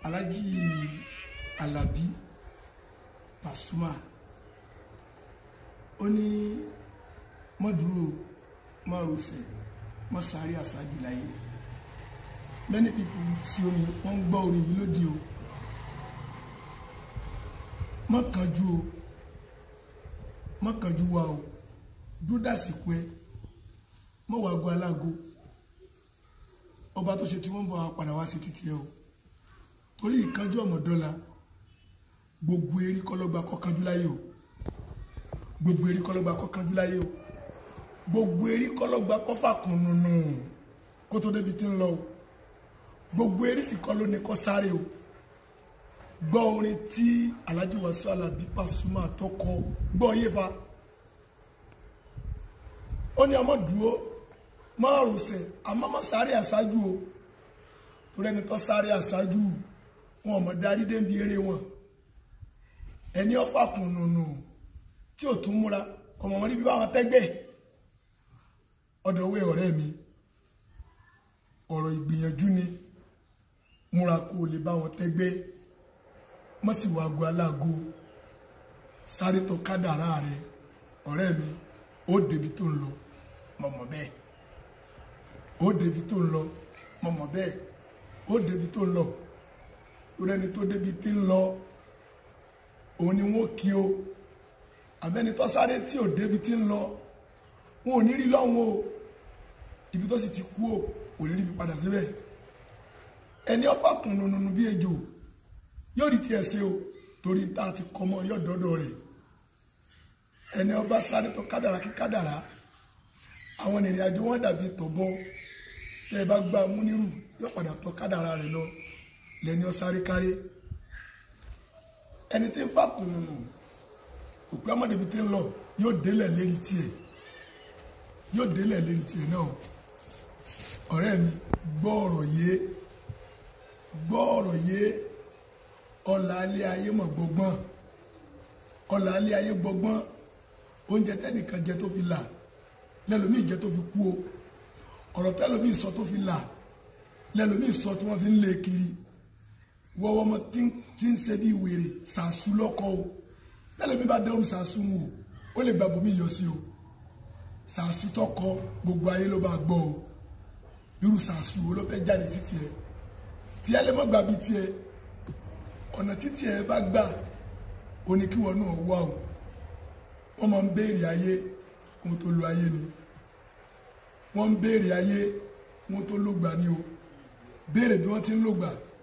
Alhaji Alabi Pasuma ó ní mọ́dúró mọ́rọ̀sẹ̀ mọ́sáré àṣáájú láyé many people sí orin wọ́n ń gbọ́ orin yìí lódì o má kánjú o má kánjú wa o dúró dàsìkò ẹ má wàá go alágo ọba tó ṣe tí wọ́n ń bọ̀ wá padà wá sí títí ẹ o torí ìkánjú ọmọdọ́la gbogbo erí kọlọ́gba kọkànjú láyé o gbogbo erí kọlọ́gba kọkànjú láyé o gbogbo erí kọlọ́gba kọfà kan nùnù kó tó débi tí ń lọ o gbogbo erí sì kọ́ ló ní kọ́ sáré o gbọ́ orin tí Alhaji Wasiu Alabi Pasuma tó kọ gbọ́ yé fa ó ní ọmọ dúró márùnsẹ̀ àmọ́ má sáré àṣáájú o torí ẹni tó sáré àṣáájú wọn ò mọ̀ darí débi eré wọn ẹni ọfà kùnùnù tí ò tún múra ọmọ wọn rí bí báwọn tẹ́gbẹ́ ọ̀dọ̀wé ọ̀rẹ́ mi ọ̀rọ̀ ìgbìyànjú ni múra kó o lè bá wọn tẹ́gbẹ́ mọ́ sì wá ago aláago sáré tó kádàrá rẹ ọ̀rẹ́ mi ó débi tó ń lọ mọ̀mọ́ bẹ́ẹ̀ ó débi tó ń lọ mọ̀mọ́ bẹ́ẹ̀ ó débi tó ń lọ lórí ẹni tó débi tí ń lọ òun ni wọ́n kí o àbẹ́ni tó sáré tí ò débi tí ń lọ wọn ò ní rí lọ́hùn o ibi tó sì ti kú o ò ní rí ibi padà síbẹ̀ ẹni ọfà kùn nùnùnù bí ejò yóò rí tiẹ̀ ṣe o torí tá a ti kọ́ mọ́ yóò dọ́dọ̀ rẹ̀ ẹni ọba sáré tó kádàrá kí kádàrá àwọn ìrìn àjò wọn dàbí tọ̀bọ tẹ́ ẹ bá gbá múnírù yóò padà tọ́ kádàrá rẹ̀ lọ lẹ́ni ọ sáré káré ẹni tí ń fà kùnùnù òpin ọmọdébi tí ń lọ yóò délẹ̀ lérí tiẹ̀ yóò délẹ̀ lérí tiẹ̀ náà ọ̀rẹ́ mi gbọ́ ọ̀rọ̀ yé gbọ́ ọ̀rọ̀ yé ọ̀là alẹ́ ayé mọ̀ gbọ́gbọ́n ọ̀là alẹ́ ayé gbọ́gbọ́n oúnjẹ tẹ́nìkan jẹ tó fi là lẹ́lòmíì jẹ tó fi kú o ọ̀rọ̀ tẹ́lòmíì sọ tó fi là lẹ́lòmíì sọ tí wọ́n fi ń lé kiri wọ́wọ́ ọmọ tí ń ṣe bí wèrè sàásù lọ́kọ́ o lẹ́lòmíì bá dẹ́rù sàásù wò ó lè gba bòmí yọ sí o sàásù tọkọ gbogbo ayé ló bá gbọ́ o irú sàásù wo ló fẹ́ jáde sí tiẹ̀ tí ẹ lè mọ́ gbà bí tiẹ̀ ọ̀nà títí ẹ bá gbà ó ní kí wọn náà wá o wọ́n máa ń béèrè ayé wọn tó lo ayé ni wọ́n ń béèrè ayé wọn tó lògbà ni o béèrè bí wọ́n ti ń lògbà